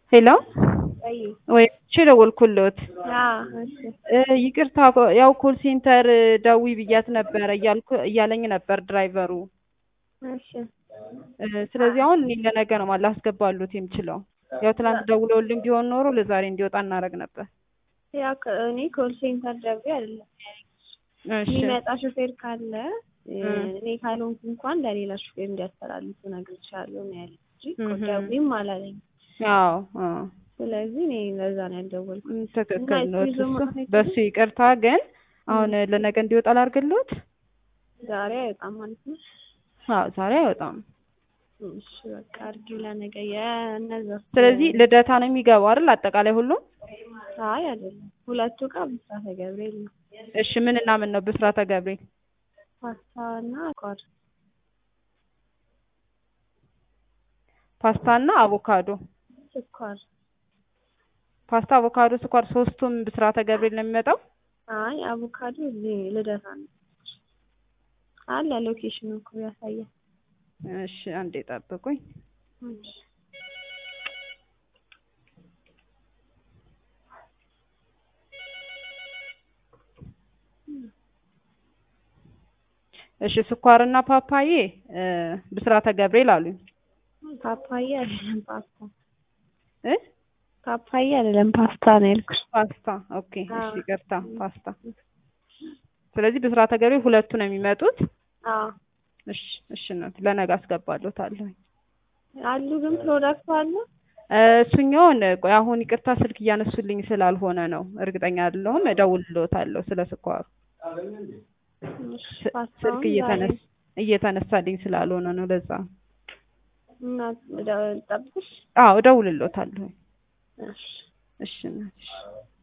ሄሎ ወይ ወይ እሺ ደወልኩልዎት። አዎ እሺ እ ይቅርታ ያው ኮል ሴንተር ደዊ ብያት ነበረ እያልኩ እያለኝ ነበር ድራይቨሩ። እሺ እ ስለዚህ አሁን እኔ ለነገ ነው ማለት ላስገባሉት የምችለው። ያው ትናንት ደውለውልኝ ቢሆን ኖሮ ለዛሬ እንዲወጣ እናደርግ ነበር። ያው ከ- እኔ ኮል ሴንተር ደውዬ አይደለም እሺ የሚመጣ ሾፌር ካለ እ እ እኔ ካልሆንኩ እንኳን ለሌላ ሾፌር እንዲያስተላልፉ እነግርሻለሁ ነው ያለኝ እንጂ እህ ደውይም አላለኝም። አዎ አዎ ስለዚህ እኔ ለዛ ነው ያልደወልኩት። እም፣ እና ትክክል እሱ ነው። ይዞ እሱ መውጣት አይችልም? በሱ ይቅርታ። ግን አሁን ለነገ እንዲወጣ ላድርግልዎት? ዛሬ አይወጣም ማለት ነው። አዎ ዛሬ አይወጣም። እሺ በቃ አድርጊው ለነገ የእነዛ ስለዚህ ልደታ ነው የሚገባው አይደል? አጠቃላይ ሁሉም። አይ አይደለም ሁለቱ እቃ ብስራተ ገብርኤል ነው። እሺ ምን እና ምን ነው ብስራተ ገብርኤል? ፓስታ እና ስኳር ፓስታ እና አቮካዶ። ስኳር ፓስታ፣ አቮካዶ፣ ስኳር ሶስቱም ብስራተ ገብርኤል ነው የሚመጣው? አይ አቮካዶ እዚህ ልደታ ነው አለ ሎኬሽኑ እኮ ያሳያል። እሺ አንዴ ጠብቁኝ። እሺ እሺ ስኳርና ፓፓዬ እ ብስራተ ገብርኤል አሉኝ ፓፓያ አይደለም ፓስታ እ ፓፓያ አይደለም ፓስታ ነው ያልኩሽ። ፓስታ ኦኬ። እሺ አዎ። ይቅርታ ፓስታ። ስለዚህ ብስራተ ገብርኤል ሁለቱ ነው የሚመጡት። አዎ እሺ እሺ ነው ለነገ አስገባለታለሁ። አሉ ግን ፕሮዳክቱ አለ እ እሱኛውን ቆይ አሁን ይቅርታ ስልክ እያነሱልኝ ስላልሆነ ነው እርግጠኛ አይደለሁም። እደውልልዎታለሁ ስለ ስኳሩ እሺ ስ- ፓስታውን ስልክ ዛሬ እየተነስ እየተነሳልኝ ስላልሆነ ነው ለዛ። እና ልጠብቅሽ አዎ እደውልልዎታለሁ። እሺ እሺ እናትሽ